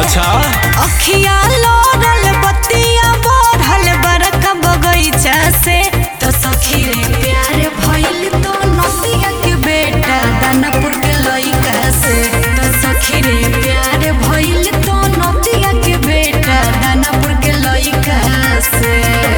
अच्छा अखिया लोरल बत्तिया बढ़ल बरका बगैचा से तो सखी रे प्यार भइल तो नदिया के बेटा दानापुर के लइका से तो सखी रे प्यार भइल तो नदिया के बेटा दानापुर के लइका से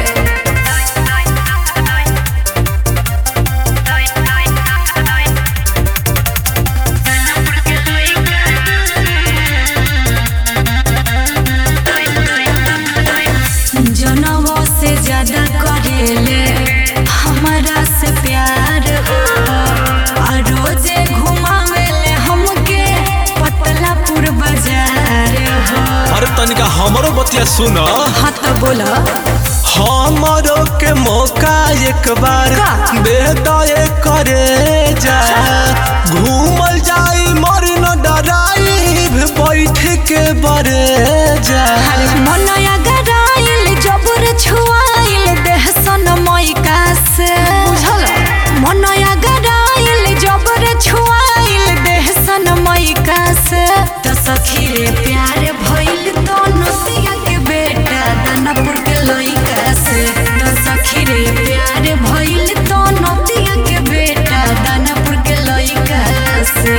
जनवों से ज्यादा करेले हमारा से प्यार हो आ रोजे घुमावेले हमके पतलापुर बाजार हो अरे तनिका हमरो बतिया सुन हाँ तो बोला हमरो के मौका एक बार का? दे दे करे जा घूमल जाई मर न डराई बैठ के बरे जा मनया गराइल जबर छुआइल देह सन मैका से मनया गराइल जबर छुआइल देह सन मैका से तो सखी रे प्यार भइल तो नदिया के बेटा दानापुर के लइका से तो सखी रे प्यार भइल तो नदिया के बेटा दानापुर के लइका से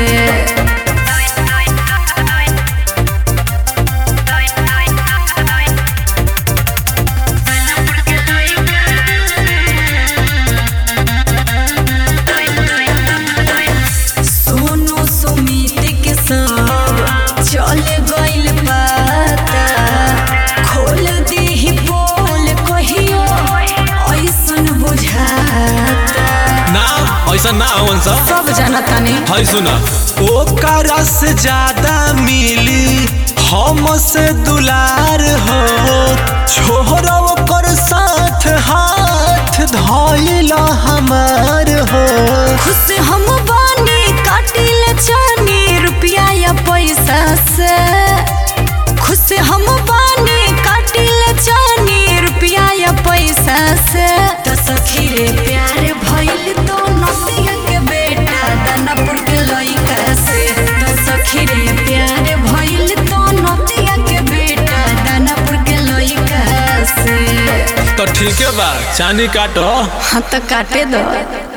सोनू सुमित के सब चल गइल पता खोल दीही बोल कहियो ऐसन बुझाता ना ऐसा ना होवन सा सब जानता नहीं है सुन ओकरा से ज्यादा मिली हमसे दुलार हो छोरा ओकर साथ हाथ धइला हमार हो खुश हम बानी काटिल चानी रुपया या पैसा से खुश हम बानी काटिल चानी रुपया या पैसा से तो सखी रे प्यार भइल तो नदिया के बेटा दानापुर के लइका से तो सखी रे प्यार भइल तो नदिया के बेटा दानापुर के लइका से तो ठीक है बा चानी काटो हाँ तो काटे दो